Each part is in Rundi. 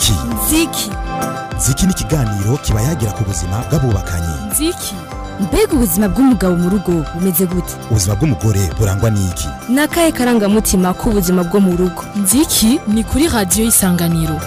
nziki nziki nziki ni ikiganiro kiba yagira ku buzima bw'abubakanye nziki mbega ubuzima bw'umugabo mu rugo bumeze gute ubuzima bw'umugore burangwa n'iki ni akahe karangamutima k'ubuzima bwo mu rugo nziki ni kuri radiyo y'isanganiro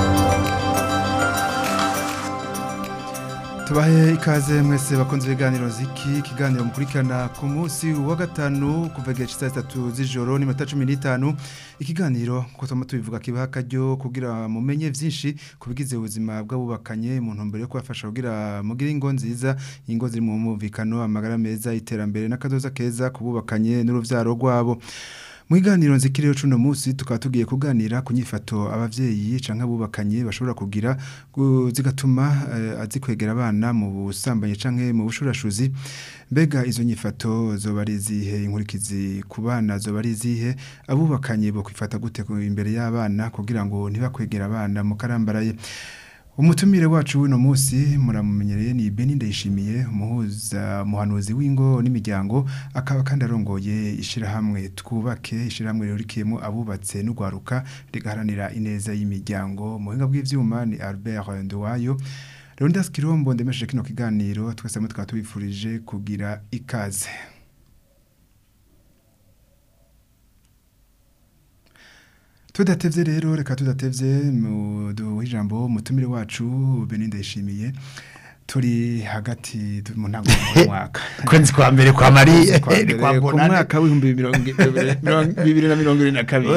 tubahe ikaze mwese bakunze ibiganiro ziki ikiganiro mukurikirana ku munsi wa gatanu kuva igihe cy'isaha zitatu z'ijoro n'iminota cumi n'itanu ikiganiro kuko tuba tubivuga kibaha akaryo kugira mumenye byinshi ku bigize ubuzima bw'abubakanye mu ntumbero yo kubafasha kugira mugire ingo nziza ingo ziri mu mwumvikano amagara meza iterambere n'akadoza keza ku bubakanye n'urubyaro rwabo mu iganiro nzikiriyo cuno munsi tukaba tugiye kuganira ku nyifato abavyeyi canke abubakanye bashobora kugira gu- zigatuma uh, azikwegera abana mu busambanyi canke mu bushurashuzi mbega izo nyifato zoba ari izihe inkurikizi ku bana zoba ari izihe abubakanye bo kwifata gute ku- imbere y'abana kugira ngo ntibakwegera abana mu karambaraye Umutumire wacu wino munsi muramumenyereye ni Beni Ndayishimiye umuhuza muhanuzi w'ingo n'imiryango akaba kandi arongoye ishirahamwe twubake ishirahamwe ririkiyemo abubatse n'ugwaruka rigaharanira ineza y'imiryango mu buhinga bw'ivyuma ni Albert Nduwayo Leonidas Kirombo ndemesheje kino kiganiro twese hamwe tukaba tubifurije kugira ikaze Tudatevye rero reka tudatevye mu duhe ijambo mutumire wacu Beni Ndayishimiye turi hagati tu- mu ntango y'umwaka kwezi kwa mbere kwa mari Kwezi kwa ni mbere, kwa ku bonane mwaka w'ibihumbi mirongo mirongo- bibiri na mirongo ibiri na kabiri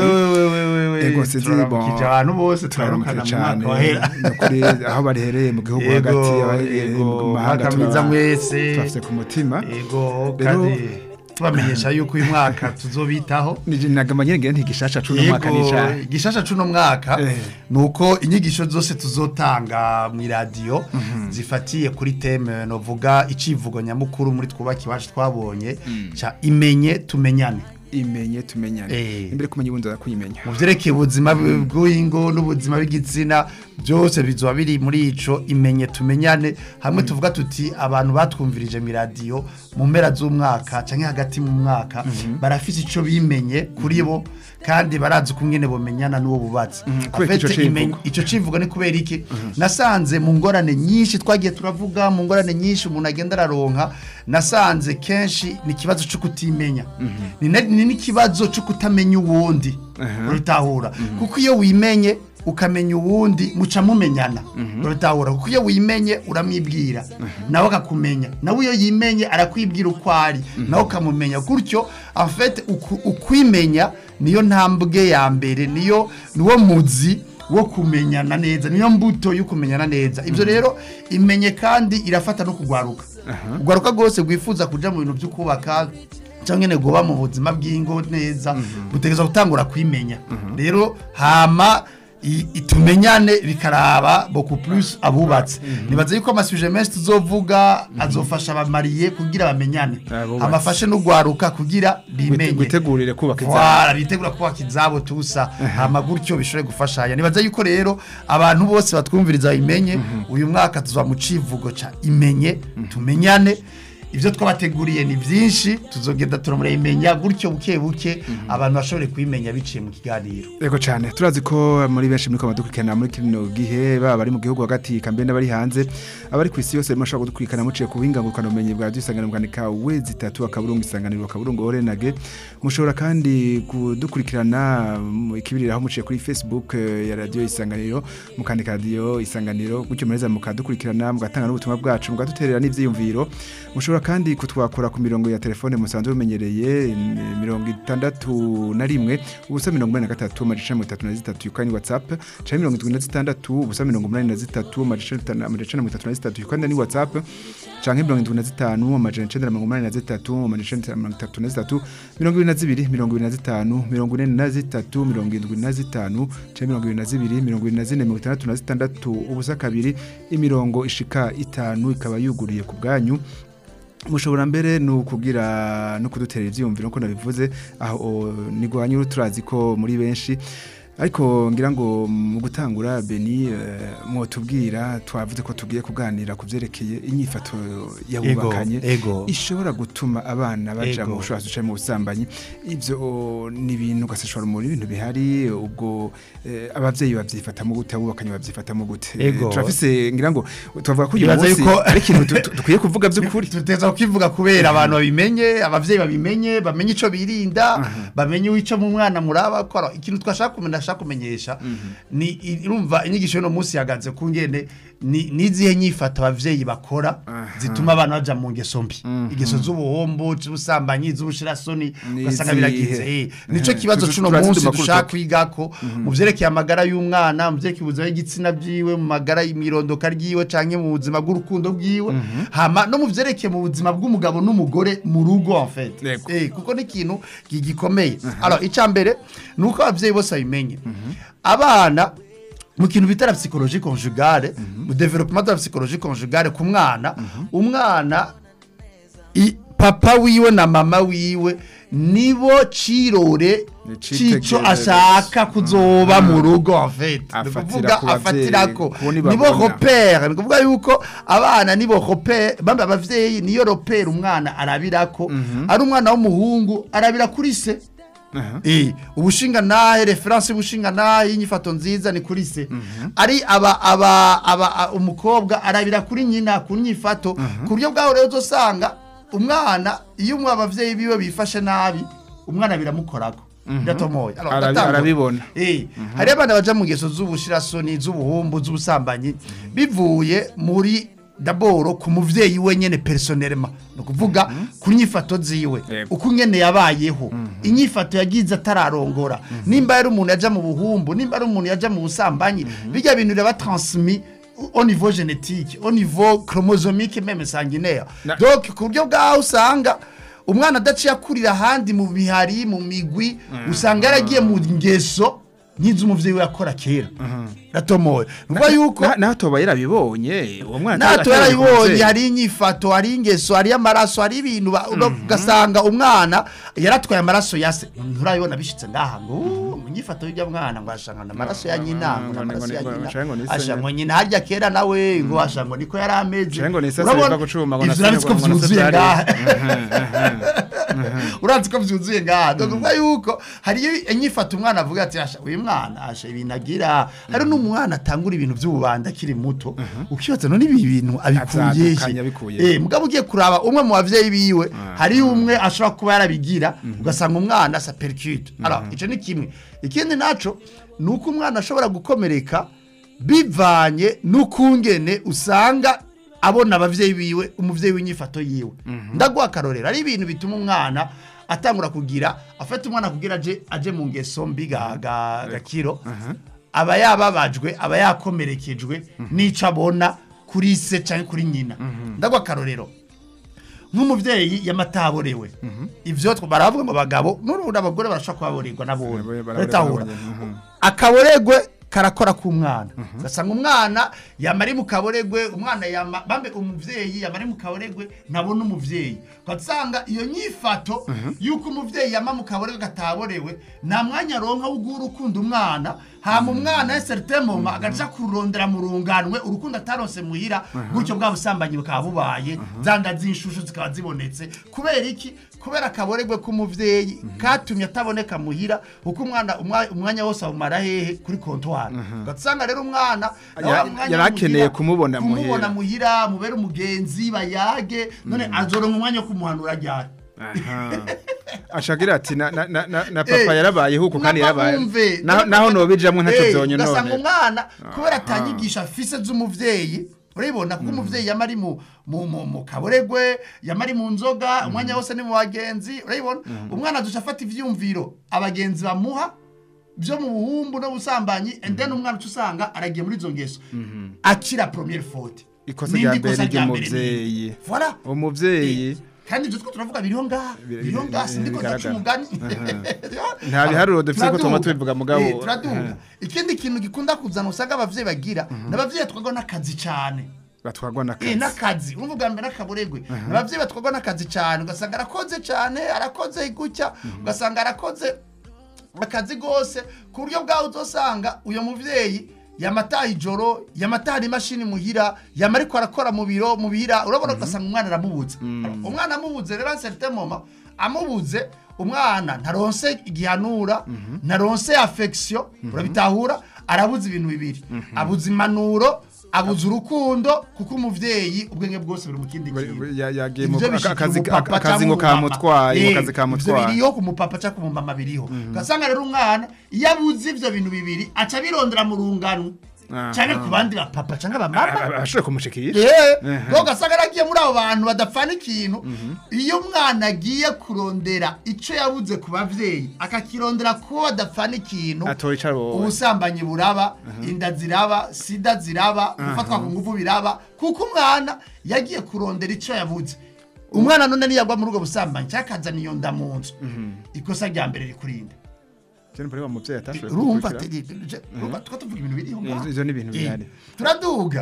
Ego, sinzi, bon. turaramukije abantu bose turaramukije turaramukana mu cyane mwaka wahera ni ukuri aho barihereye mu gihugu Yego, hagati abaherereye yego, mu mahanga mwaka mwiza turaba- mwese. turafise ku mutima yego Rero- kandi tubamenyesha yuko uyu mwaka tuzobitaho Nije nagama nyene ntigishasha cuno mwaka ni yego ca igishasha cuno mwaka Eh. nuko inyigisho zose tuzotanga mu radio zifatiye kuri teme novuga icivugo nyamukuru muri twubaki wacu twabonye ca imenye tumenyane imenye tumenyane Eh. imbere kumenya ubundi kuyimenya mu vyerekeye ubuzima bw'ingo n'ubuzima bw'igitsina byose bizoba biri muri ico imenye tumenyane hamwe tuvuga tuti abantu batwumvirije mu radio mu mpera z'umwaka canke hagati mu mwaka barafise ico bimenye kuri bo kandi barazi ukungene bomenyana n'uwo bubatsi kubera En fait, ico civugo. imenye- ico civugo ni kubera iki nasanze mu ngorane nyinshi twagiye turavuga mu ngorane nyinshi umuntu agenda araronka nasanze kenshi ni ikibazo cyo kutimenya ni na- ni n'ikibazo cyo kutamenya uwundi urutahura kuko iyo wimenye ukamenya uwundi muca mumenyana urutahura kuko iyo wimenye uramwibwira nawe akakumenya nawe iyo yimenye arakwibwira uko ari nawe ukamumenya gutyo afete ukwimenya niyo ntambwe ya mbere niyo niwo muzi wo kumenyana neza niyo mbuto yo kumenyana neza ibyo rero imenye kandi irafata no kugwaruka kugwaruka rwose rwifuza kuja mu bintu byo kubaka cyangwa nyine guba mu buzima bw'ingo neza butegereza gutangura kwimenya rero hama i- itumenyane bikaraba beaucoup plus abubatse nibaze yuko amasuje menshi tuzovuga azofasha abamariye kugira bamenyane Abubatse. amafashe n'ugwaruka kugira bimenye gutegurire kubaka izabo Voilà, bitegura kubaka izabo tusa hama gutyo bishobore gufashanya nibaza yuko rero abantu bose batwumviriza imenye uyu mwaka tuza mu civugo ca imenye tumenyane ivyo twabateguriye ni vyinshi tuzogenda turamurayimenya gutyo buke buke abantu bashobore kwimenya biciye mu kiganiro Ego cyane turazi ko muri benshi muri dukurikirana muri kino gihe baba bari mu gihugu hagati kambe n'abari hanze abari ku isi yose mashobora kudukurikirana muciye ku buhinga ngurukana ubumenyi bwa dusanganiro bwandika wezi itatu akaburungu isanganiro akaburungu orenage mushobora kandi kudukurikirana mu ikibiriraho muciye kuri Facebook eh, ya radio isanganiro mukandika radio isanganiro gutyo mureza mukadukurikirana mugatanga n'ubutumwa bwacu mugaduterera n'ivyiyumviro mushobora kandi kutwakura ku mirongo ya telefone musanzwe mumenyereye n- mirongo itandatu na rimwe ubusa mirongo umunani na gatatu amajana mirongo itatu na zitatu yukani whatsapp canke mirongo itatu na zitandatu ubusa mirongo umunani na zitatu amajana atanu- amajana mirongo itatu na zitatu yukani ni whatsapp canke mirongo indwi na zitanu amajana icenda na mirongo umunani na zitatu amajana icenda na mirongo itatu na zitatu mirongo ibiri na zibiri mirongo ibiri na zitanu mirongo ine na zitatu mirongo indwi na zitanu canke mirongo ibiri na zibiri mirongo ibiri na zine mirongo itandatu na zitandatu ubusa kabiri imirongo ishika itanu ikaba yuguriye ku bwanyu mushobora mbere ni ukugira no kudutera ibyiyumviro nk'uko nabivuze aho nigwanya turazi ko muri benshi ariko ngira ngo mu gutangura Beni eh, mwotubwira twavuze ko tugiye kuganira ku byerekeye inyifato yabubakanye ego. ishobora gutuma abana baja Ego. mu bushwasi bucaye mu busambanyi ibyo ni ibintu ugaseshora mu ibintu bihari ubwo eh, abavyeyi babyifatamo gute abubakanye babyifatamo gute Eh, Ego. turafise ngira ngo twavuga ko uyu Nibaza munsi yuko- ari ikintu tu- tu- dukwiye kuvuga by'ukuri tuteza kukivuga kubera abantu babimenye abavyeyi babimenye bamenye ico birinda bamenye ico mu mwana muraba kora ikintu twashaka kumenya ndashaka kumenyesha ni i- urumva inyigisho y'uno munsi yagaze ku ngene ni nizihe nyifato abavyeyi bakora zituma abana baja mu ngeso mbi ingeso z'ubuhombo z'ubusambanyi z'ubushirasoni ugasanga Nizihe? biragize eh. nico Eh, kibazo tuzi- c'uno turazi munsi tumakuru dushaka tuko. kwigako mu vyerekeye amagara y'umwana mu vyerekeye ubuzima bw'igitsina bwiwe mu magara y'imirondoka ryiwe canke mu buzima bw'urukundo bwiwe hama no mu vyerekeye mu buzima bw'umugabo n'umugore mu rugo en fait Yego. eh kuko ni ikintu gi- gikomeye alors ica mbere nuko abavyeyi bose babimenye abana mu kintu bita la psychologie conjugale mu développement de la psychologie conjugale ku mwana umwana i- papa wiwe na mama wiwe nibo cirore Ni cico citegererezo. ashaka kuzoba mu rugo en fait Ni Afatira kuvuga ku bavyeyi, afatirako ku ni nibo babona. repere ni kuvuga yuko abana nibo repere bambe abavyeyi niyo repere umwana arabirako ari umwana w'umuhungu arabira kuri se Aha. Eh, ubushinga nahe reference y'ubushinga nahe y'inyifato nziza ni kuri se ari aba aba aba a- umukobwa arabira kuri nyina ku nyifato ku buryo bwaho rero uzosanga umwana iyo umwe abavyeyi biwe bifashe nabi umwana biramukorako biratomoye Alors, Arabi- ndatangura. arabibona. Eh, hari abana baja mu ngeso z'ubushirasoni z'ubuhumbu z'ubusambanyi bivuye muri daboro ku muvyeyi we nyene personnellement ni ukuvuga ku nyifato ziwe Yego. uko nyene yabayeho inyifato yagize atararongora nimba yari umuntu yaja mu buhumbu nimba ari umuntu yaja mu busambanyi bijya bintu biraba transmis au niveau génétique au niveau chromosomique même sanguinaire Na- donc ku buryo bwaho usanga umwana adaciye akurira ahandi mu bihari mu migwi usanga yaragiye mu ngeso nk'iz'umuvyeyi we yakora kera ratomoye nuvuga yuko Na- naho toba yarabibonye uwo mwana natwe atari- atari yarayibonye umuvyeyi. hari inyifato hari ingeso hari amaraso hari ibintu ba- uno- ugasanga umwana yaratwaye amaraso ya se nturabibona bishitse ngaha ngo "Uh, mu nyifato y'ujya mwana ngo ashangana amaraso ya nyina ngo ngo ni- amaraso ya ngo ni- nyina ngo ni- ngo ni se asha nyene. ngo nyina harya kera nawe ngo asha ngo niko yari ameze Canke ngo ni se Urabona, biva gucuma, ngo ivyo nase- urabitse ko ngo nase vyuzuye vyari- ngaha urazi ko vyuzuye ngaha dokuvuga yuko hariyo inyifato umwana avuga ati asha uyu mwana asha ibintu agira hari n'umwana atangura ibintu by'ububanda akiri muto ukibaza none ibi bintu abikuye Azadukanya abikuye he? eh mugabo ugiye kuraba umwe mu bavyeyi biwe hari umwe ashobora kuba yarabigira ugasanga umwana asa percute alors ico ni kimwe ikindi naco nuko umwana ashobora gukomereka bivanye n'ukungene usanga abona abavyeyi biwe umuvyeyi w'inyifato yiwe ndaguha akarorero ari ibintu bituma umwana atangura kugira afata umwana kugira aje aje mu ngeso mbi ga- ga- gakiro aba yababajwe aba yakomerekejwe n'ico abona kuri se cyangwa kuri nyina ndaguha akarorero nk'umuvyeyi yamataborewe ivyo tw- baravuga ngo abagabo n'urundi abagore barashobora kubaborerwa Baraborerwa nabone nabone, batahura mhm. akaboregwe karakora k'umwana ugasanga umwana yama ari mu kaboregwe umwana yama bambe umuvyeyi yama ari mu kaboregwe ntabona umuvyeyi ugasanga iyo nyifato y'uko umuvyeyi yama mu kaboregwe kataborewe nta mwanya aronka wo guha urukundo umwana hama umwana ya certain moment agaca kurondera mu runganwe urukundo ataronse muhira gutyo bwa busambanyi bukaba bubaye zanda z'inshushu zikaba zibonetse kubera iki kubera akaboregwe k'umuvyeyi katumye ataboneka muhira kuko umwana umwa- umwanya wose awumara hehe kuri kontwari ugasanga rero umwana nawe Ya- wa mwanya yari akeneye muhira, kumubona muhira. kumubona muhira mubere umugenzi bayage none azoronka umwanya wo kumuhanura ryari Aha. ashagira ati na, na, na, na, na papa Eh, yarabaye huko kandi mwaba yarabaye mwumve. naho naho nobijamwe ntacyo Eh, byonye ugasanga none umwana kubera atanyigisha afise z'umuvyeyi urabibona kuko umuvyeyi yama ari mu mu mu mu kaboregwe yama ari mu nzoga umwanya wose ni mu bagenzi urabibona umwana aduca afata ivyumviro abagenzi bamuha byo mu buhumbu no busambanyi and then umwana uca usanga aragiye muri izo ngeso akira première faute ikosa N'indi rya mbere kosa rya mbere ry'umuvyeyi ni- voilà umuvyeyi kandi ibyo two turavuga biriho ngaha Biri- biriho biri- ngaha sindiko ndaca bigaragara. umugani Nta biharuro dufise ko twama Turaduga. tubivuga mugabo. Eh, turaduga Aha. ikindi kintu gikunda kuzana usanga abavyeyi bagira n'abavyeyi twagwa n'akazi cyane batwagwa Eh, n'akazi n'akazi urumva ubwa mbere n'akaburegwe abavyeyi batwagwa n'akazi cyane ugasanga arakoze cyane arakoze gutya ugasanga arakoze akazi gose ku buryo bwawe uzosanga uyo muvyeyi yamataha ijoro yamataha imashini muhira yama ariko arakora mu biro mu bihira urabona ugasanga umwana aramubuze umwana amubuze rero certain moment amubuze umwana ntaronse igihanura ntaronse affection urabitahura arabuze ibintu bibiri abuze impanuro abuze urukundo kuko umuvyeyi ubwenge bwose buri mu kindi kintu Ya- yagiye mu Ivyo aka- bishikira akazi umupapa akazi canke ngo umumama. kamutwaye Eh, ngo akazi ivyo kamutwaye biriho ku mupapa cyangwa ku mumama biriho ugasanga rero umwana iyo abuze ivyo bintu bibiri aca abirondera mu rungano Aha. cyangwa ku bandi bapapa cyangwa abamama ashobora kumushikira yeee ugasanga aragiye muri abo bantu badafana ikintu iyo umwana agiye kurondera icyo yabuze ku babyeyi akakirondera ko badafana ikintu atora icara wowe ubusambanyi buraba inda ziraba sida ziraba gufatwa ku ngufu biraba kuko umwana yagiye kurondera icyo yabuze umwana none niyagwa muri ubwo busambanyi cyangwa akazana iyo nda mu nzu ikosa rya mbere rikurinda cyane mpore wa muvyeyi atashoboye urumva kugukurikira. urumva tuba tuvuga ibintu biriho ngaho. ivyo ni ibintu Eh, bihari turaduga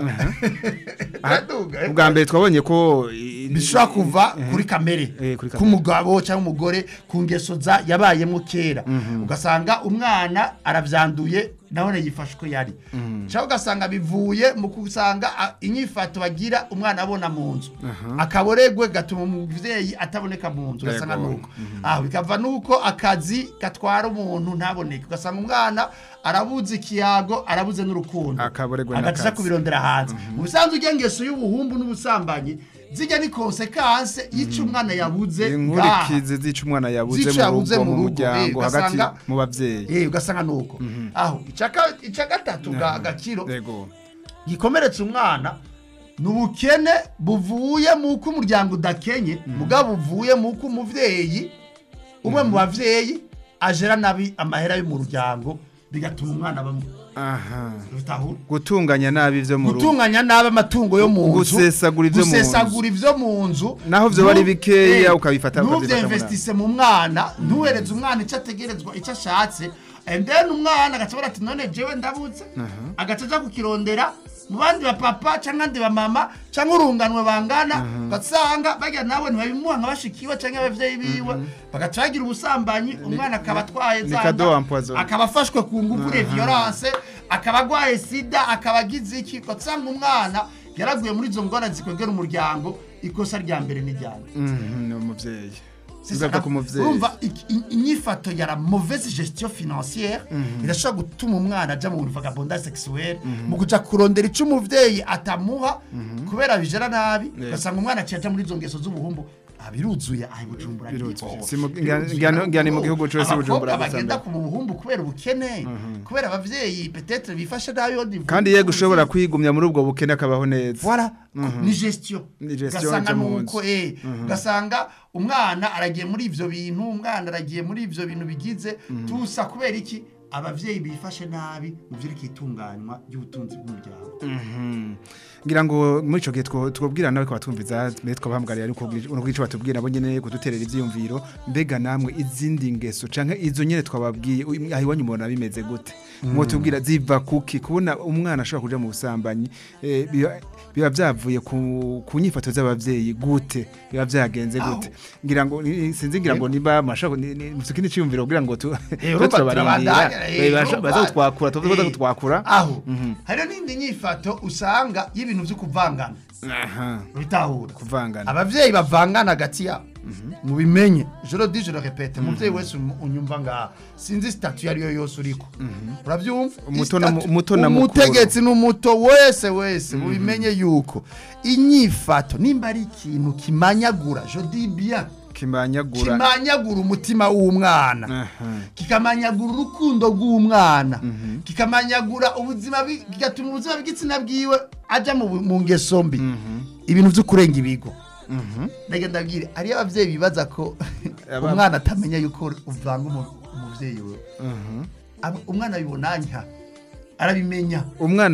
turaduga eh. ubwa mbere twabonye ko i- bishobora kuva kuri kamere Eh, kuri kamere. k'umugabo cyangwa umugore ku ngeso za yabayemo kera ugasanga umwana arabyanduye nawe yifashe uko yari cyangwa ugasanga bivuye mu kusanga a- inyifato bagira umwana abona mu nzu akaboregwe gatuma umubyeyi ataboneka mu nzu ugasanga Yego. nuko aho bikava nuko akazi gatwara umuntu ntaboneke ugasanga umwana arabuze ikiyago arabuze n'urukundo Akaboregwe agaca n'akazi. kubirondera hanze mu bisanzwe ujya ngeso y'ubuhumbu n'ubusambanyi zijya ni konsekanse y'icyo umwana yabuze ngaha. inkurikizi zica umwana yabuze Zica mu yabuze rugo mu mu rugo, eh, muryango hagati ugasanga- mu bavyeyi Eh, ugasanga nuko aho icaka- icya gatatu ga gakiro yego gikomeretse umwana ni ubukene buvuye mu ko umuryango udakenye mugabo buvuye mu ko umuvyeyi umwe mu bavyeyi ajera nabi amahera yo mu muryango bigatuma umwana bamwe aha bitahura gutunganya nabi ivyo mu rugo gutunganya nabi amatungo yo mu nzu Gusesagura ivyo mu nzu. gusesagura ivyo mu nzu Naho vyoba ari Nu- bikeya eh, ukabifata- ukabifata muri ntuvyinvestise mu mwana ntuhereze umwana icyo ategerezwa icyo ashatse and then umwana agaca abona ati none jewe ndabutse agaca aja kukirondera mu bandi bapapa cyangwa andi bamama cyangwa urunganwe bangana ugasanga bajya nawe ntibabimuha nka bashikiwe cyangwa abavyeyi biwe bagaca bagira ubusambanyi umwana akaba atwaye ni za cadeau nda, empoisonné. akaba afashwe ku ngufu de violence akaba agwaye sida akaba agize iki ugasanga umwana yaraguye muri izo ngorane zikwegera umuryango ikosa rya mbere n'ijyana Mhm, ni umuvyeyi C'est bigaruka ça. ku muvyeyi urumva iki- i- inyifato ya la mauvaise gestion financière irashobora gutuma umwana aja mu vagabondage sexuelle mu kuja kurondera ico umuvyeyi atamuha kubera bijera nabi ugasanga umwana aciye aja muri izo ngeso z'ubuhumbu Ah, biruzuye aha i bujumbura ni Biruzuye. hose. Si mu- Biruzuye. ngano- ngano mu gihugu cose i Bujumbura Abakobwa bagenda gusa ku buhumbu kubera ubukene kubera abavyeyi peut-être bifashe nabi yo ndivuga. kandi yego ushobora kwigumya muri ubwo bukene akabaho neza Voilà, ni gestion. Ni gestion ugasanga yo mu nuko nzu. eh ugasanga umwana aragiye muri ivyo bintu umwana aragiye muri ivyo bintu bigize tusa kubera iki abavyeyi bifashe nabi mu vyerekeye itunganywa ry'ubutunzi bw'umuryango Mhm. ngira ngo muri ico gihe two- twobwira nawe ko batumviza mbere twabahamagariye ariko ubwico batubwira nabo nyene kuduterera ivyiyumviro mbega namwe izindi ngeso canke izo nyene twababwiye uyu- aho iwanyu mubona bimeze gute mwotubwira ziva kuki kubona umwana ashobora kuja mu busambanyi eh, biba- biba vyavuye ku ku nyifato z'abavyeyi gute biba vyagenze gute ngira ngo ni- sinzi ngira ngo niba mashaka musukini ciyumviro kugira ngo tu Eh, tu urumva turabarindira turabandanya, eh, Eh, basha- urumva. baza kutwakura tuvuze Eh, kutwakura aho hariho n'indi nyifato usanga y'ibintu vyo kuvangana aha bitahura kuvangana abavyeyi bavangana hagati yabo mubimenye joro di joro repete umuvyeyi wese um- unyumva ngaha sinzi statu yariyo yose uriko uravyumva Umuto na mu- Istatu- umuto na mukuru. umutegetsi n'umuto wese wese mubimenye yuko inyifato nimba ari ikintu kimanyagura je dis bien kimanyagura kimanyagura umutima w'umwana Aha. kikamanyagura urukundo rw'umwana kikamanyagura ubuzima bwi- kigatuma ubuzima bw'igitsina bwiwe ajya mu mu ngeso mbi ibintu byo kurenga ibigo ndagenda ndabwire hariyo ababyeyi bibaza ko Aba- umwana atamenya yuko uvanga umu- umubyeyi we Aba- umwana abibona nya arabimenya umwana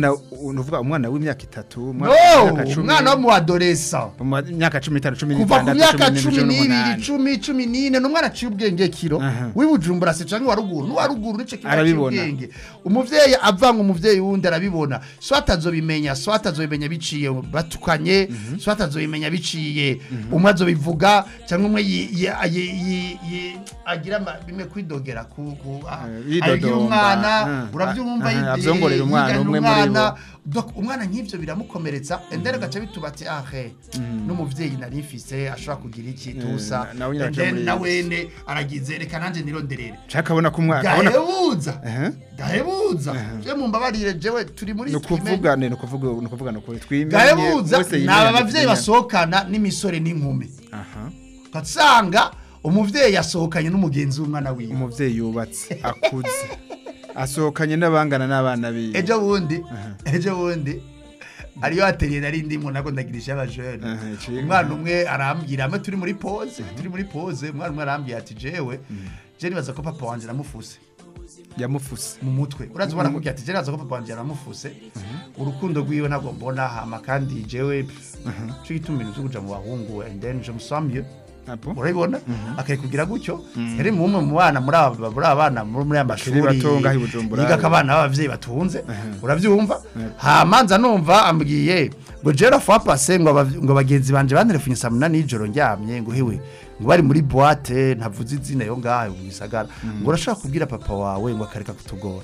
uvuga umwana w'imyaka itatu umwana no w'imyaka cumi- umwana wo mu adolesa mu myaka cumi n'itanu cumi kuva ku n'itandatu myaka cumi cumi n'ibiri n'umunani cumi cumi n'ine ni umwana aciye ubwenge kiro Aha. w'ibujumbura se canke wa ruguru n'uwa ruguru nico kiba aciye Arabibona. ubwenge umuvyeyi avanga umuvyeyi wundi arabibona so atazobimenya so atazobimenya biciye batukanye so atazobimenya biciye umwe azobivuga cyangwa umwe yi- yi- yi- yi- yi- agira ama- bimwe kwidogera ku ku- a- Eh, agira yidodomba. umwana Ah. uravyumva Ah, yi- avyongorera umwana, yigana umwe muri umwana. bo. Donc, umwana nk'ivyo biramukomeretsa endere gaca bituba ati ahe n'umuvyeyi nari mfise ashobora kugira iki tusa na- nawe nyine And aca then muri- na wene aragize reka nanje nironderere nshaka abona ko umwana abona gahebuza Aha. gahebuza je mumbabarire jewe turi muri ni ukuvuga ni ukuvuga ni ukuvuga ni ukuri twimenye gahebuza wese ni yimenye aba bavyeyi atinya. basohokana n'imisore n'inkumi aha ugasanga umuvyeyi yasohokanye n'umugenzi w'umwana wiwe umuvyeyi yubatse akuze asohokanye n'abangana n'abana biwe ejo bundi ejo bundi ariyo ateriye nari ndimo nako ndagirisha abajene Aha, iciye umwana umwe arambwira amwe turi muri pause turi muri pause umwana umwe arambwira ati jewe je nibaza ko papa wanje namufuse yamufuse mu mutwe urazi ubona kugira ati je nibaza ko papa wanje yaramufuse urukundo rwiwe ntabwo mbona hama kandi jewe cyo gituma ibintu byo kuja mu bahungu and then je musambye apo urabibona akayikugira gutyo yari mu umwe mu bana muri aba muri aba bana muri muri aya mashuri bato ngaho i Bujumbura. yiga abana b'abavyeyi batunze uravyumva hamanza numva ambwiye ngo jera fwa pase ngo abav- ngo bagenzi banje banterefunye saa munani y'ijoro ndyamye ngo hewe ngo bari muri boîte ntavuze izina yo ngaho mu gisagara ngo urashaka kubwira papa wawe ngo akareka kutugora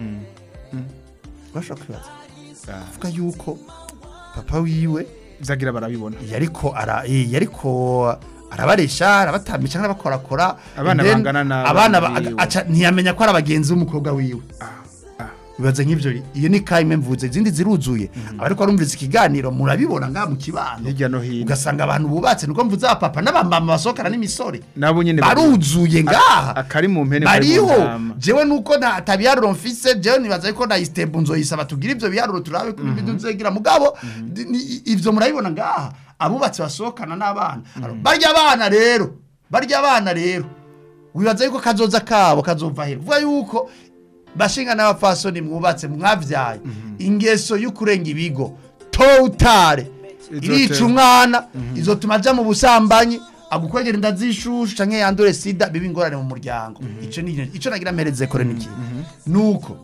urashaka kwibaza avuga yuko papa wiwe vyagira barabibona yariko ara eh, yariko arabaresha arabatambisha n'abakorakora Abana and then bangana n'abana abana ba- biwe. aca ntiyamenya ko ari abagenzi b'umukobwa wiwe bibaza nk'ivyo iyo ni kaime mvuze izindi ziruzuye abariko barumviriza ikiganiro murabibona ngaha mu kibano hirya no hino ugasanga abantu bubatse niko mvuze abapapa n'abamama basohokana n'imisore nabo nyene baruzuye ngaha akari mu mpene kari mu bariho ntama. jewe nuko nta tabiharuro mfise jewe nibaza ko na istebu nzoyisaba tugire ivyo biharuro turabe ko ibintu nzegira mugabo di- ni- ivyo murabibona ngaha abubatsi basohokana n'abana barya abana rero barya abana rero wibaza yuko kazoza kabo kazova hera vuga yuko bashinga n'abapfasoni mwubatse mwavyaye ingeso y'ukurenga ibigo totale Izotera. irica umwana izotuma aja mu busambanyi agukwegera inda z'ishushu canke yandure sida biba ingorane mu muryango ico ni ico nagira mpereze kore niki nuko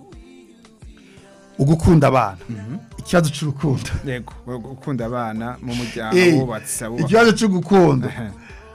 ugukunda abana ikibazo c'urukundo yego gukunda abana mu muryango Eh, abubatse abubaka ikibazo c'urukundo Aha.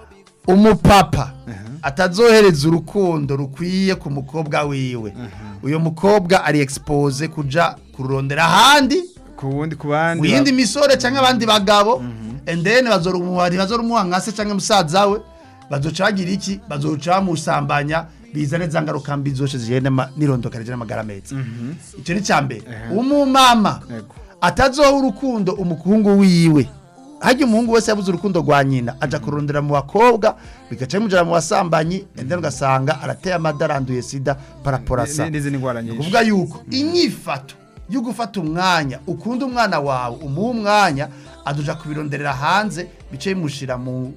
umupapa atazohereza urukundo rukwiye ku mukobwa wiwe uyo mukobwa ari expose kuja kurondera ahandi ku wundi ku bandi mu yindi misore cyangwa abandi bagabo and then bazorumuha bazorumuha nka se cyangwa musaza we bazoca bagira iki bazoca bamusambanya bizane za ngaruka mbi zose zigenda ma- n'irondoka rijana amagara meza icyo ni cya mbere umumama Yego. atazoha urukundo umuhungu wiwe hajya umuhungu wese yabuze urukundo rwa nyina aja kurondera mu bakobwa bigaca bimujana mu basambanyi and then ugasanga arateye amadaranduye sida paraporasa Ni- n'izindi ngwara nyinshi kuvuga yuko inyifato yo gufata umwanya ukunda umwana wawe umuha umwanya aduja kubironderera hanze bice bimushira mu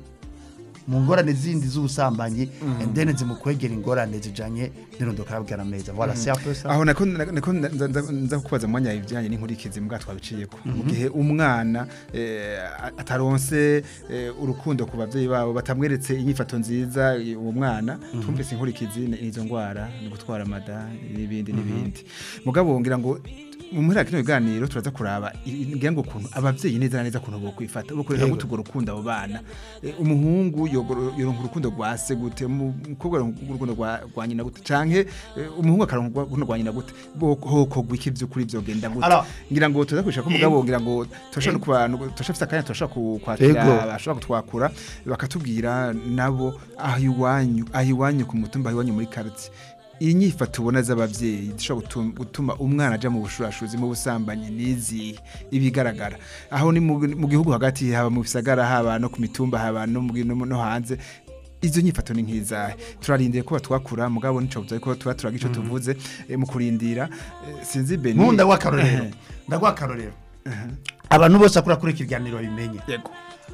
mu ngorane zindi z'ubusambanyi and then zimukwegera ingorane zijanye n'irondoka y'abwira meza voilà c'est un peu ça aho nako nako nza- nza- nza kukubaza mu mwanya ibijyanye n'inkurikizi mbwa twabiciyeko mu gihe umwana eh, ataronse eh, urukundo ku bavyeyi babo batamweretse inyifato nziza eh, uwo mwana twumvise inkurikizi ni izo ngwara ni gutwara mada n'ibindi n'ibindi mugabo ngira ngo mu mpera kino biganiro turaza kuraba i- ngira ngo ukuntu abavyeyi neza na neza kuntu bokwifata bokorera Yego. gute urwo rukundo abo bana Eh, umuhungu yogoro- yoronka urukundo rwa se gute umukobwa yoronka urukundo rwa rwa nyina gute canke eh, umuhungu akaronka urukundo rwa nyina gute hokogwa iki vy'ukuri vyogenda gute Alors, ngira ngo tuza kwishaka umugabo ngira ngo turashobora no kubantu turashobora akanya turashobora ku- kwakira Yego. bashobora kutwakura bakatubwira nabo aho iwanyu aho iwanyu ku mutumba aho iwanyu muri quartier iyi nyifato ubona z'abavyeyi zishobora gutum- gutuma umwana aja mu bushurashuzi mu busambanyi n'izihe ibigaragara aho ni mu mu gihugu hagati haba mu bisagara haba no ku mitumba haba no mu- no mu- no hanze izo nyifato ni nk'izahe turarindiye ko batwakura mugabo nico buza ko tuba turaga ico tuvuze eh, mu kurindira eh, sinzi beni nkunda ndaguha akarorero ndaguha akarorero abantu bose akora kuri iki kiganiro babimenye yego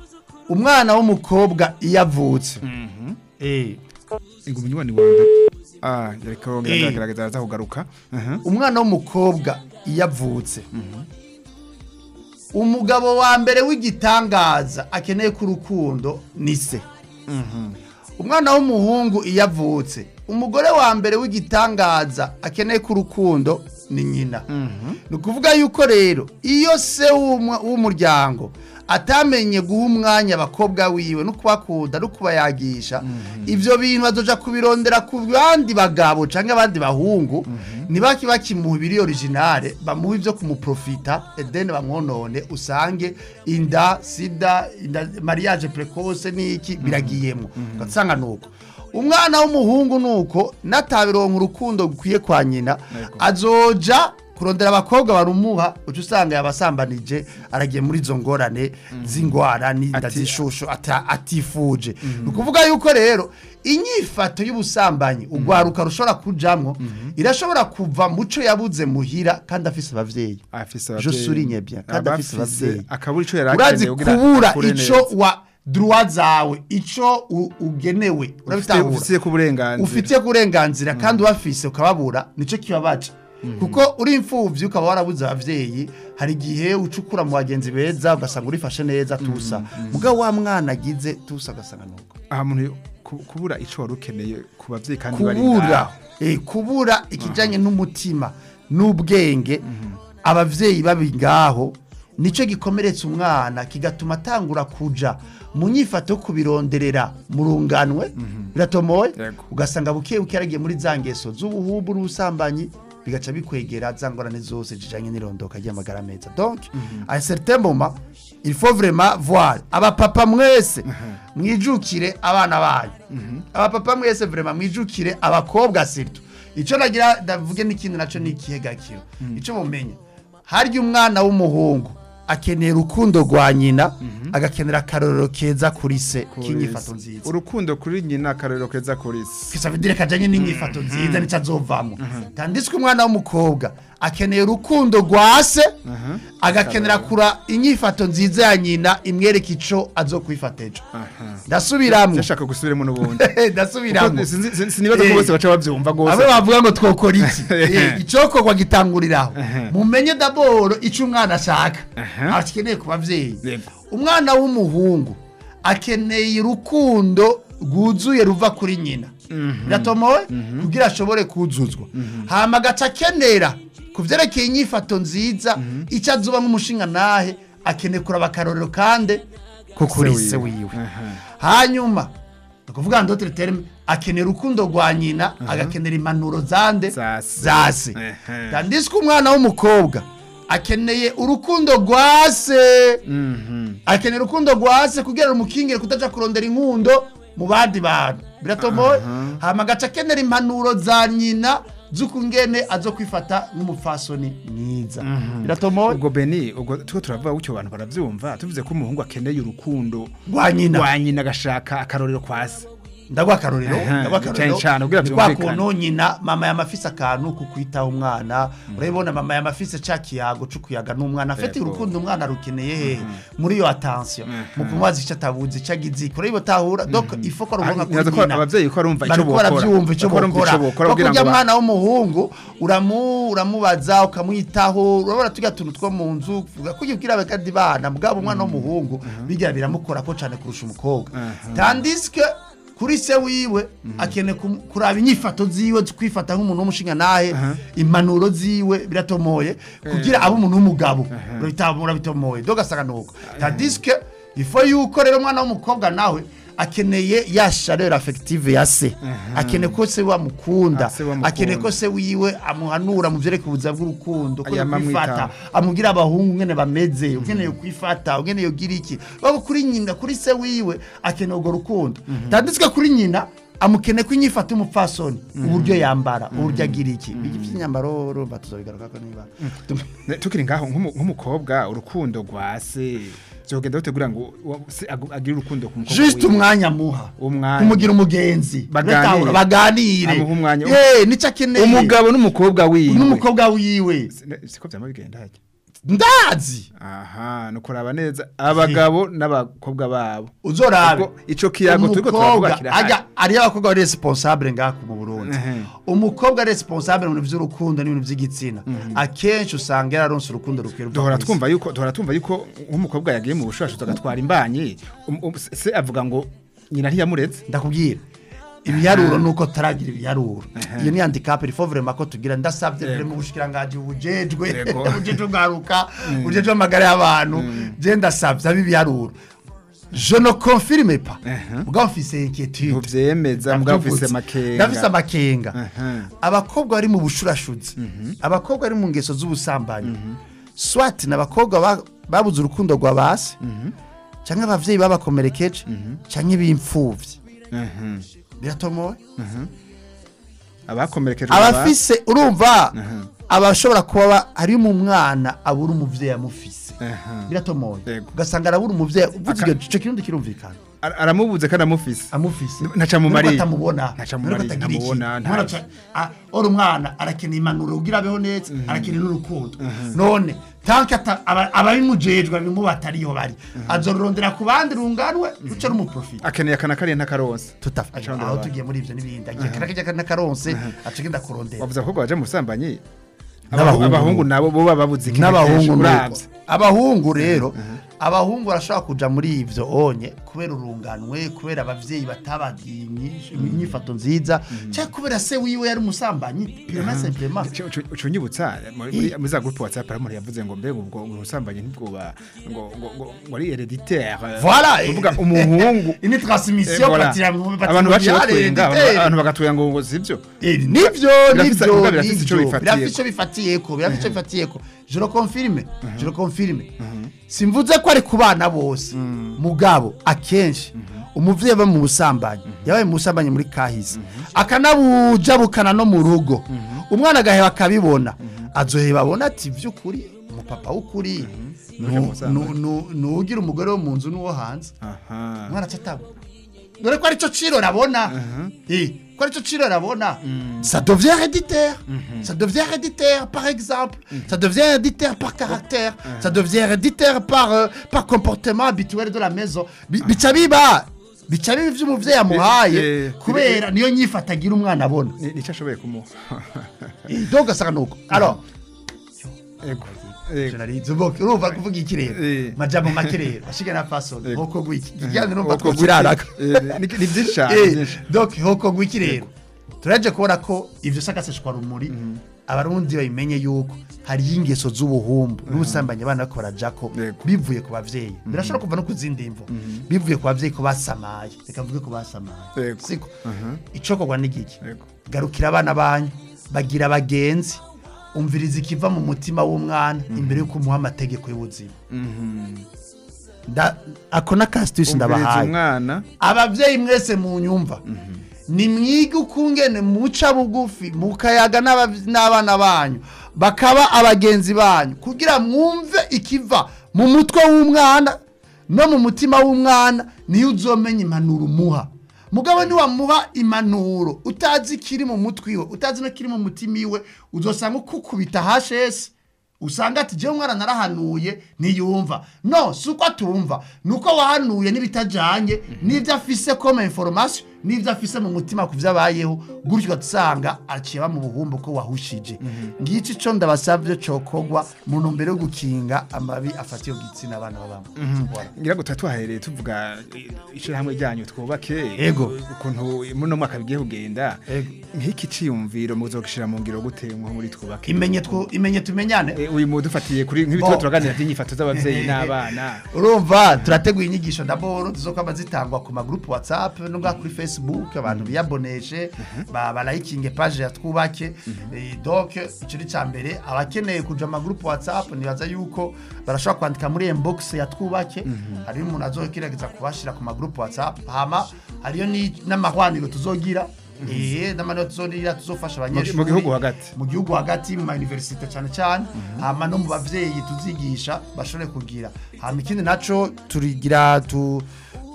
umwana w'umukobwa iyo avutse eh, ngo umunywanyi wawe ah yareka Eh. yongera agerageza araza kugaruka aha umwana w'umukobwa iyo avutse umugabo wa mbere w'igitangaza akeneye ko urukundo ni se umwana w'umuhungu iyo avutse umugore wa mbere w'igitangaza akeneye ko urukundo ni nyina ni ukuvuga yuko rero iyo se w'umwa- w'umuryango atamenye guha umwanya abakobwa wiwe no kubakunda no kubayagisha ibyo bintu bazoja kubirondera ku bandi bagabo cyangwa abandi bahungu ntibaki bakimuha ibiri originale bamuha ibyo kumuprofita edeni bamwonone usange inda sida inda mariage precoce n'iki biragiyemo ugasanga nuko umwana w'umuhungu nuko natabironka urukundo gukwiye kwa nyina azoja kurondera abakobwa barumuha uca usanga yabasambanije aragiye muri izo ngorane z'ingwara n'inda Ati- z'ishusho ata- atifuje ni ukuvuga yuko rero inyifato y'ubusambanyi urwaruka rushobora kujamwo irashobora kuva muco yabuze muhira kandi afise abavyeyi afise Je souligne bien, kandi afise abavyeyi. akabura ico yari urazi akeneye kugira kubura akure ico neza. wa droit zawe ico u- ugenewe Ufite- urabitahura ufitiye ku burenganzira ufitiye kurenganzira kandi ubafise ukababura nico kibabaca kuko uri imfuvyi ukaba warabuze abavyeyi hari igihe ucukura mu bagenzi beza ugasanga urifashe neza tusa mugabo wa mwana agize tusa ugasanga nuko aha muntu ku- kubura ico wari ukeneye ku bavyeyi kandi bari kubura ngaho. eh, kubura ikijanye n'umutima n'ubwenge abavyeyi babi ngaho nico gikomeretsa umwana kigatuma atangura kuja mu nyifato yo kubironderera mu runganwe biratomoye Yego. ugasanga buke buke yaragiye muri za ngeso z'ubuhubu n'ubusambanyi bigaca bikwegera za ngorane zose zijanye n'irondoka ry'amagara meza donc à un certain moment il faut vraiment voir abapapa mwese mwijukire abana banyu abapapa mwese vraiment mwijukire abakobwa surtout ico nagira ndavuge n'ikindi naco ni ikihegakiro ico mumenya harya umwana w'umuhungu akenera urukundo rwa nyina agakenera akarorero keza kuri se k'inyifato nziza urukundo kuri nyina akarorero keza kuri se kisa vidire kajanye n'inyifato nziza nico azovamwo tanditswe umwana w'umukobwa akeneye urukundo rwa se agakenera kura inyifato nziza ya nyina imwereka ico azokwifata ejo ndasubiramwo ndashaka gusubiremo n'ubundi ndasubiramwo Kuko sinzi- sinzi- sinibaza ko Eh. bose baca bavyumva abe gose bavuga ngo twokora iki Eh, icokorwa gitanguriraho mumenye daboro ico umwana ashaka akeneye ku bavyeyi Yego. umwana w'umuhungu akeneye urukundo rwuzuye ruva kuri nyina biratomowe kugira ashobore kuzuzwa hama agaca akenera ku vyerekeye inyifato nziza icyo azuba nk'umushinga nahe akeneye kuraba akarorero kandi ko kuri se wiwe hanyuma ni ukuvuga ndotere terime akenera urukundo rwa nyina agakenera impanuro zande Za se. za se Ehe. tandiswe umwana w'umukobwa akeneye urukundo rwa se akenera urukundo rwa se kugira rumukingire kutaja kurondera inkundo mu bandi bantu biratomoye hama agaca akenera impanuro za nyina z'ukungene azo kwifata nk'umupfasoni mwiza biratomoye ubwo beni ubwo tuko turavuga gutyo abantu baravyumva tuvuze ko umuhungu akeneye urukundo rwa nyina rwa nyina agashaka akarorero kwa se ndagwa akarorero Aha, ndagwa cyane akarorero cyane, kugira ni kwa byumvikane. kuntu nyina mama yamafise akantu ku kwitaho umwana urabibona mama yamafise ca kiyago co kuyaga n'umwana afite Yego. urukundo umwana rukeneye hehe muri iyo attention mu kumubaza ico atabuzi ico agize ikora iyo tahura donc il faut ko aruronka kuri Ntibaza ko nyina abavyeyi ko arumva ico bariko bokora. baravyumva ico Bariko barumva bokora ico bokora kuko kugira urya ngo ba- mwana w'umuhungu uramu uramubaza ukamwitaho urabona turya tuntu two mu nzu uvuga ko ubwira abakadi bana mugabo umwana w'umuhungu bigira biramukora ko cane kurusha umukobwa tandis que kuri se wiwe akeneye kum- kuraba inyifato ziwe zo kwifata nk'umuntu w'umushinga nahe impanuro ziwe biratomoye kugira abe umuntu w'umugabo urabitahura bitomoye dogasanga nuko tandis que ifo yuko rero umwana w'umukobwa nawe akeneye ya chaleur affective ya se akeneye ko se wamukunda Ah, se wamukunda. akeneye ko se wiwe amuhanura mu vyerekeye ubuzima bw'urukundo ko Ayama kwifata amwitaho. amubwira abahungu ngene bameze ukeneye kwifata ukeneye ugira iki babo kuri nyina kuri se wiwe akeneye urwo rukundo tanditswe kuri nyina amukeneye ko inyifata umupfasoni uburyo yambara uburyo agira iki ibyo by'inyambaro urumva tuzobigarukako niba Ne- tukiri ngaho nk'umu- nk'umukobwa urukundo rwa se byogenda gutegura ngo wa- se agu- agire urukundo ku mukobwa juste wiwe. umwanya muha Umwanya. kumugira umugenzi Baganire. Uratahura, baganire Amuha umwanya. Eh, nico akeneye umugabo n'umukobwa wiwe n'umukobwa wiwe Ne- siko vyama bigenda harya ndazi aha no kuraba neza abagabo n'abakobwa babo uzorabe Ubwo ico kiyago turiko turavuga umukobwa kirahari. ajya ariyo abakobwa bari responsable ngaha mu Burundi Ehe. umukobwa ari responsable mu bintu by'urukundo n'ibintu by'igitsina akenshi usanga yararonse urukundo rukwira duhora twumva yuko duhora twumva yuko nk'umukobwa yagiye mu bushashatsi agatwara imbanyi um- um- se avuga ngo nyina ntiyamuretse ndakubwira ibiharuro nuko taragira ibiharuro iyo ni handicap il faut vraiment ko tugira ndasabye vraiment ubushikiranganje ubujejwe Yego. ubujejwe bwaruka ubujejwe amagara y'abantu je ndasabye abi ibiharuro je ne confirme pas Ehe. ubwo mfise inquiétude ntuvyemeza mbwa ufise ndafise amakenga amakenga Aha. abakobwa bari mu bushurashuzi abakobwa bari mu ngeso z'ubusambanyi swat ni abakobwa ba- babuze urukundo rwa basi cyangwa abavyeyi babakomerekeje cyangwa ibimfuvyi Mhm. biratomowe abakomerekejwe abafise urumva Aha. abashobora kuba ba- hari mu mwana abura umuvyeyi amufise Aha. biratomoye Yego. ugasanga arabura umuvyeyi uvuze Aka- icyo ico kirundi kirumvikana Ara- aramubuze kandi amufise amufise Ntaca mumariye. Nuko atamubona Ntaca Nuko mumariye, atagira iki. ntamubona, Umwana ntaca. aca- ah, ora umwana arakeneye impanuro kugira abeho neza arakeneye n'urukundo none tanke ata- aba- ababimujejwe abimu batariyo bari azorondera ku bandi runganwe ruce rumuprofita akeneye akana kariya ntakaronse tutafa Aca arondera aho abandi. tugiye muri ivyo n'ibindi agiye karakajya n'akaronse aca agenda kurondera wavuze abakobwa baje mu busambanyi N'abahungu. abahungu nabo bo baba babuze iki n'abahungu nuko. uravye abahungu rero abahungu barashobora kuja muri ivyo onye kubera urunganwe kubera abavyeyi batabagiye inyish- inyifato nziza cyangwa kubera se wiwe yari umusambanyi purema semplema ucunyibutsa muri muri za groupe WhatsApp hari umuntu yavuze ngo mbega ubwo ubusambanyi ntibwoba ngo ngo ngo ngo ari hereditaire Voilà. uvuga umuhungu ini Eh, transmission voilà. patira mu abantu baciye patrimoniale batwenga abantu- hereditaire. abantu bagatwenga ngo ngo sivyo Eh, nivyo Birafise- nivyo biba birafise ico nivyo bifatiyeko. birafise ico bifatiyeko birafise ico bifatiyeko je le confirme je le confirme simvuze ko ari ku bana bose mugabo akenshi umuvyeyi aba mu busambanyi yabaye mu busambanyi muri kahise akanabujabukana no mu rugo umwana agaheba akabibona azoheba abona ati vy'ukuri umupapa w'ukuri Nuje mu busambanyi. nugira umugore wo mu nzu n'uwo hanze aha umwana acataba dore ko arico ciro rabona Eh, ko arico ciro rabona ça devient héréditaire ça devient héréditaire par exemple ça devient héréditaire par caractère ça devient héréditaire par euh, par comportement habituel de la maison Bi- bica biba bica biba ivyo umuvyeyi amuhaye eh, kubera niyo nyifata agira umwana abona Ni- nico ashoboye kumuha Eh, donc ugasanga nuko alors ego ego Generalize uboke urumva kuvuga iki rero Eh. majambo make rero bashige na faso Ego. hoko gwiki ikiganiro numva Uko twokiraraka Eh, ni ni byinshi cyane Eh, byinshi donc hoko gwiki rero turaje kubona ko ivyo sakaseshwa rumuri abarundi babimenye yuko hariyo ingeso z'ubuhumbu n'ubusambanyi abana bariko barajako Yego. bivuye ku bavyeyi birashobora kuva no ku zindi mvo bivuye ku bavyeyi ko basamaye reka mvuge ko basamaye Yego. siko icokorwa n'igiki Yego. garukira abana banyu bagira abagenzi umviriza ikiva mu mutima w'umwana imbere y'uko umuha amategeko y'ubuzima Nda- ako n'akasitisi umviriza ndabahaye umwana abavyeyi mwese mu nyumva nimwige ukungene muca bugufi mukayaga n'aba- n'abana banyu bakaba abagenzi banyu kugira mwumve ikiva mu mutwe w'umwana no mu mutima w'umwana niyo uzomenya impanuro umuha mugabo niwamuha impanuro utazi ikiri mu mutwe iwe utazi no kiri mu mutima iwe uzosanga ukukubita hashesi usanga ati jewe umwana narahanuye ntiyumva no si uko atumva ni uko wahanuye n'ibitajanye n'ibyo afise koma information n'ibyo afise mu mutima ku vyo abayeho gutyo ugasanga aciye aba mu buhumbu ko wahushije ngici co ndabasavye cokogwa mu ntumbero yo gukinga amabi afatiye ku gitsina abana babamo Voilà. ngira ngo tuba tuhahereye tuvuga eh, ishirahamwe ryanyu twubake Ego. ukuntu muri no mwaka bigiye kugenda Ego. nk'iki ciyumviro muzogishira mu ngiro gute nko muri twubake imenye twu- imenye tumenyane Eh, uyu mudufatiye kuri nk'ibitabo Bo. turaganira by'inyifato z'abavyeyi n'abana urumva turateguye inyigisho ndaboro zizokwama zitangwa ku magrupu whatsapp no ngaha kuri facebook abantu biyaboneshe ba- balayikinge page ya twubake Eh, donc ico ni ca mbere abakeneye kuja mu magrupu whatsapp nibaza yuko barashobora kwandika muri inbox ya twubake hariyo umuntu azogerageza kubashira ku magrupu whatsapp hama hariyo ni- n'amahwaniro tuzogira Eh, n'amanota tuzogira tuzofasha abanyeshuri mu gihugu hagati. mu gihugu hagati mu mayuniversite cyane cyane hama no mu bavyeyi tuzigisha bashobore kugira hama ikindi naco turigira tu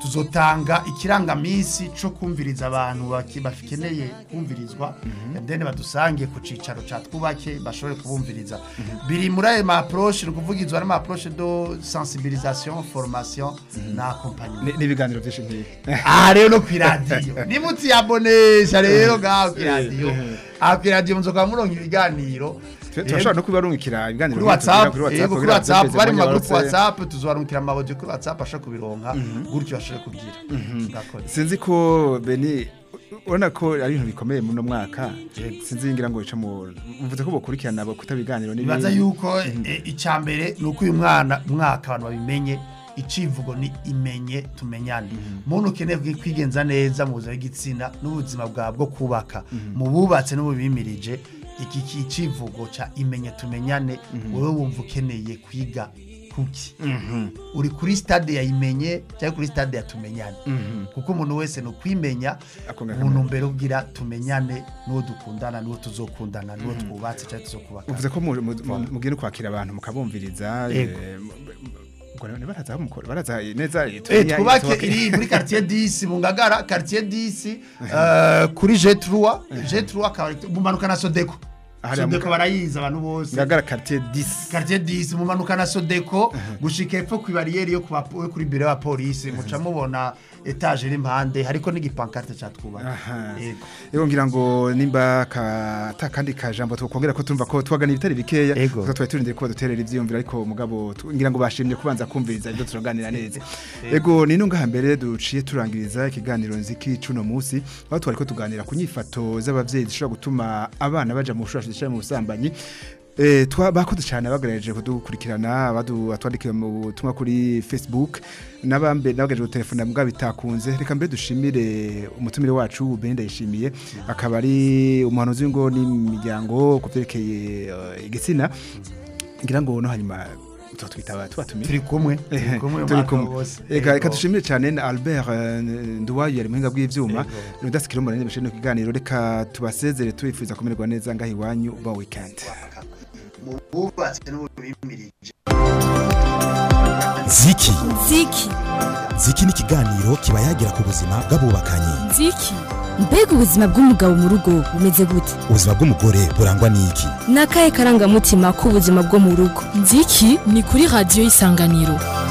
tuzotanga ikirangamisi cyo kumviriza abantu baki- bakeneye kumvirizwa then badusange ku cicaro ca twubake bashobore kubumviriza biri muri ayo ma approche ni ukuvugizwa n'ama approche de sensibilisation formation na accompagnement Ni- n'ibiganiro byinshi nk'ibi aha rero no kw'iradiyo nimutiyabonesha rero ngaho kw'iradiyo aha kw'iradiyo muzoka muronka ibiganiro Tu- turashobora no kubarungikira ibiganiro kuri whatsapp kuri WhatsApp, yego kuri kugira whatsapp byose bari mu mwanya magroup barose. whatsapp tuzobarungikira amabodi kuri whatsapp ashobora kubironka gutyo bashobore kubyira Murakoze. sinzi ko beni ubona ko ari ibintu bikomeye muri uno mwaka Yego. sinzi ngira ngo bica mu mvuze ko bokurikirana bakuta ibiganiro nibaza yuko eh, icya mbere ni uko uyu mwana mwaka abantu babimenye icivugo ni imenye tumenyane muntu ukeneye kwi- kwigenza neza mu buzima bw'igitsina n'ubuzima bwawe bwo kubaka mu bubatse n'ububimirije iki ki- icivugo cya imenye tumenyane wowe wumva ukeneye kwiga kuki uri kuri stade ya imenye cyangwa kuri stade ya tumenyane kuko umuntu wese ni ukwimenya Akongera mu ntumbero bwira tumenyane n'uwo dukundana n'uwo tuzokundana n'uwo twubatse cyangwa tuzokubaka uvuze ko mu- mu- mu- mugiye no kwakira abantu mukabumviriza Yego. eh, mu- ubwo rero baraza aho mukora baraza neza Eh, tumenye- twubake twubake- iri muri quartier 10 mu ngagara quartier 10 eh, kuri G3 G3 akaba ari- mumanuka na Sodeko Hariya Sodeko muka- barayiza abantu bose ngagara quartier 10 quartier 10 mumanuka na Sodeko gushika epfo ku barriere yo kuba yo kuri biro ya police muca mubona etage iri impande hariko n'igipankarte ca twubaka Aha. yego Ego ngira ngo nimba ka ta kandi kajambo twongera ko tumva ko twagana ibitari bikeya Ego. kuko twari turindiriye ko baduterera ivyiyumviro ariko mugabo tu- ngira ngo bashimye kubanza kumviriza ibyo turaganira neza ego ni nunga hambere duciye turangiriza ikiganiro nziki cuno musi aho twari ko tuganira ku nyifato z'abavyeyi zishobora gutuma abana baja mu bushurashuzi cyangwa mu busambanyi Eh, twa bakoze cyane bagerageje kudukurikirana badu atwandikiye mu butumwa kuri Facebook nabambe nabagaje telefone mbwa bitakunze reka mbere dushimire umutumire wacu Belinda yishimiye akaba ari umuhanuzi w'ingo n'imiryango kuvyerekeye uh, igitsina ngira ngo no hanyuma tutwitaba tubatumire turi kumwe turi kumwe turi umwaka kumwe wose reka reka Yego. dushimire cyane na Albert eh, Nduwayo yari muhinga bw'ivyuma Yego. nudasikira umuntu bishije no kiganiro reka tubasezere tubifuza kumererwa neza ngaho iwanyu ba weekend mu bubatse n'ububimirije ziki ziki ziki ni ikiganiro kiba yagira ku buzima bw'abubakanye nziki mbega ubuzima bw'umugabo mu rugo bumeze gute ubuzima bw'umugore burangwa n'iki ni akahe karangamutima k'ubuzima bwo mu rugo nziki ni kuri radiyo y'isanganiro